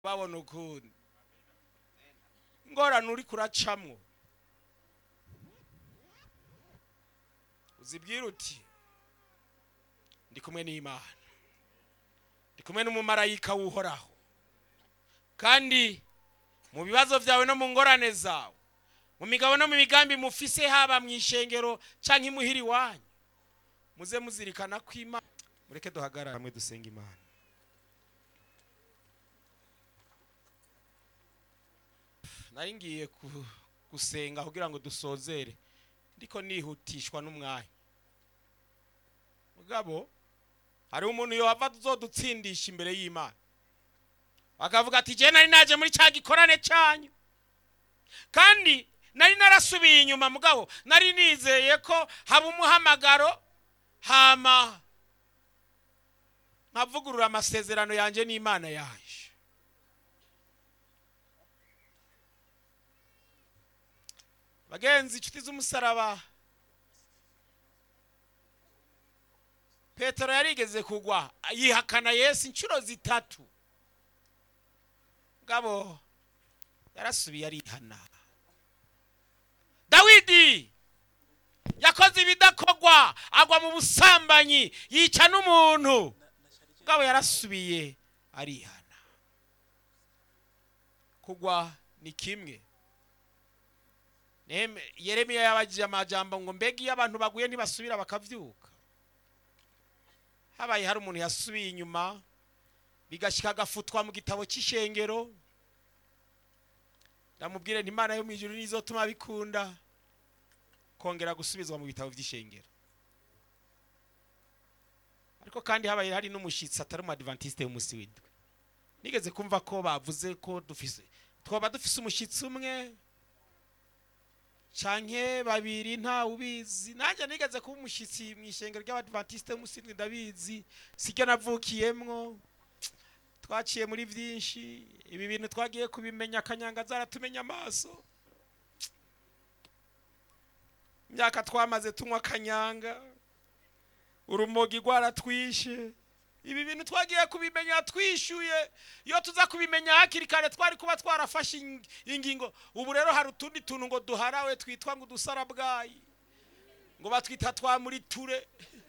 babona ukundi ingorane uri kuracamwo uzibwira uti ndi kumwe n'imana ndi kumwe n'umumarayika w'uhoraho kandi mu bibazo byawe no mu ngorane zawe mu migabo no mu migambi mufise haba mu ishengero cyangwa imuhira iwanyu muze muzirikana ko imana mureke duhagarare hamwe dusenga imana nari ngiye ku- gusenga kugira ngo dusozere ndiko nihutishwa n'umwanya mugabo hari umuntu yohava uzodutsindisha imbere y'imana akavuga ati jye nari naje muri cya gikorane cyanyu kandi nari narasubiye inyuma mugabo nari nizeye ko haba umuhamagaro hama nkavugurura amasezerano yanjye n'imana yaje bagenzi inshuti z'umusaraba petero yarigeze kugwa yihakana yesu inshuro zitatu ngabo yarasubiye arihana dawidi yakoze ibidakorwa agwa mu busambanyi yica n'umuntu ngabo yarasubiye arihana kugwa ni kimwe Nehemi- yeremiya yabagije amajambo ngo mbega iyo abantu baguye ntibasubira bakavyuka habaye hari umuntu yasubiye inyuma bigashyika agafutwa mu gitabo cy'ishengero ndamubwire nti imana yo mu ijuru nizotuma bikunda kongera gusubizwa mu bitabo by'ishengero ariko kandi habaye hari n'umushyitsi atari umu adventiste w'umunsi w'indwi nigeze kumva ko bavuze ko dufise twaba dufise umushyitsi umwe canke babiri nta ubizi nanjye nigeze kuba umushyitsi mu ishengero ry'abadventiste w'umunsi ndabizi siryo navukiyemwo twaciye muri byinshi ibi bintu twagiye kubimenya akanyanga zaratumenya amaso imyaka twamaze tunywa akanyanga urumogi rwaratwishe ibi bintu twagiye kubimenya twishyuye iyo tuza kubimenya hakiri kare twari kuba twarafashe ing- ingingo ubu rero hari utundi tuntu ngo duharawe twitwa ngo udusarabwayi ngo batwita twa muri ture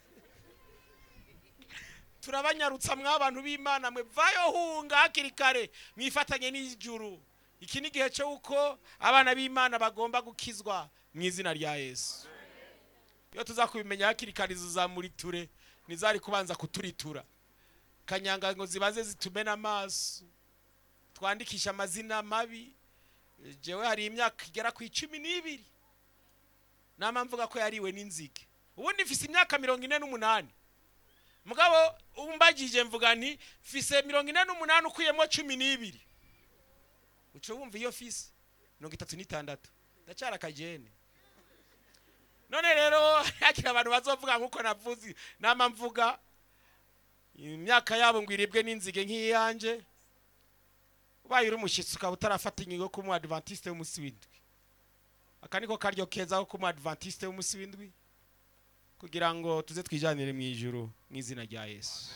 turabanyarutsa mw'abantu b'imana mwe vayo hunga hakiri kare mwifatanye n'ijuru iki ni igihe cyo uko abana b'imana bagomba gukizwa mu izina rya yesu iyo tuza kubimenya hakiri kare izo za muri ture ntizari kubanza kuturitura kanyanga ngo zibaze zitumena amaso twandikisha amazina mabi jewe hari imyaka igera ku icumi n'ibiri nama mvuga ko yariwe n'inzige ubundi mfise imyaka mirongo ine n'umunani mugabo umbagije mvuga nti mfise mirongo ine n'umunani ukuyemo cumi n'ibiri uca wumva iyo fise mirongo itatu n'itandatu ndacyari akajene none rero hakiri abantu bazovuga nk'uko navuze nama mvuga imyaka yabo ngo iribwe n'inzige nk'iyanjye ubaye uri umushyitsi ukaba utarafata ingingo yo kuba umu adventiste w'umunsi w'indwi aka niko karyo keza ko kuba umu adventiste w'umunsi w'indwi kugira ngo tuze twijyanire mu ijuru mu izina rya yesu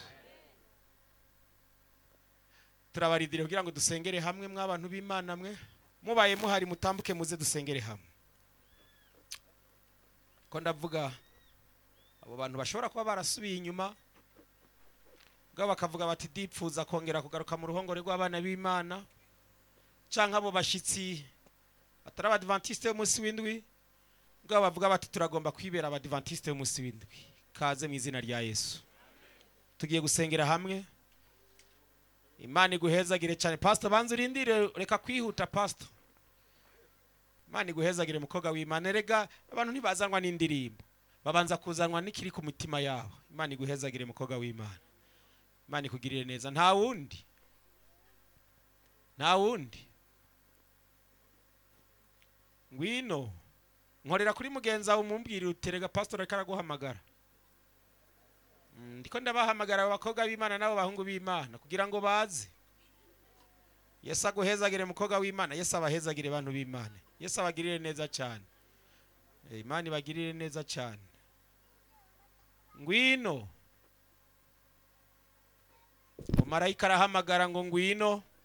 turabaridire kugira ngo dusengere hamwe mw'abantu b'imana mwe mubaye muhari mutambuke muze dusengere hamwe ko ndavuga abo bantu bashobora kuba barasubiye inyuma ubwo bakavuga bati dipfuza kongera kugaruka mu ruhongore rw'abana b'imana cyangwa abo bashyitsi batari abadivantiste b'umunsi w'indwi ubwo bavuga bati turagomba kwibera abadivantiste b'umunsi w'indwi kaze mu izina rya yesu tugiye gusengera hamwe imana iguhezagire cyane pastor banza urindire reka kwihuta pastor imana iguhezagire mukobwa w'imana erega abantu ntibazanwa n'indirimbo babanza kuzanwa n'ikiri ku mitima yabo imana iguhezagire mukobwa w'imana imana ikugirire neza nta wundi nta wundi ngwino nkorera kuri mugenzi wawe umumbwire uterega pasitori ariko araguhamagara Mm, ndiko ndabahamagara abo bakobwa b'imana n'abo bahungu b'imana kugira ngo baze yesu aguhezagire mukobwa w'imana yesu abahezagire bantu b'imana yesu abagirire neza cyane Eh, imana ibagirire neza cyane ngwino umarayika arahamagara ngo ngwino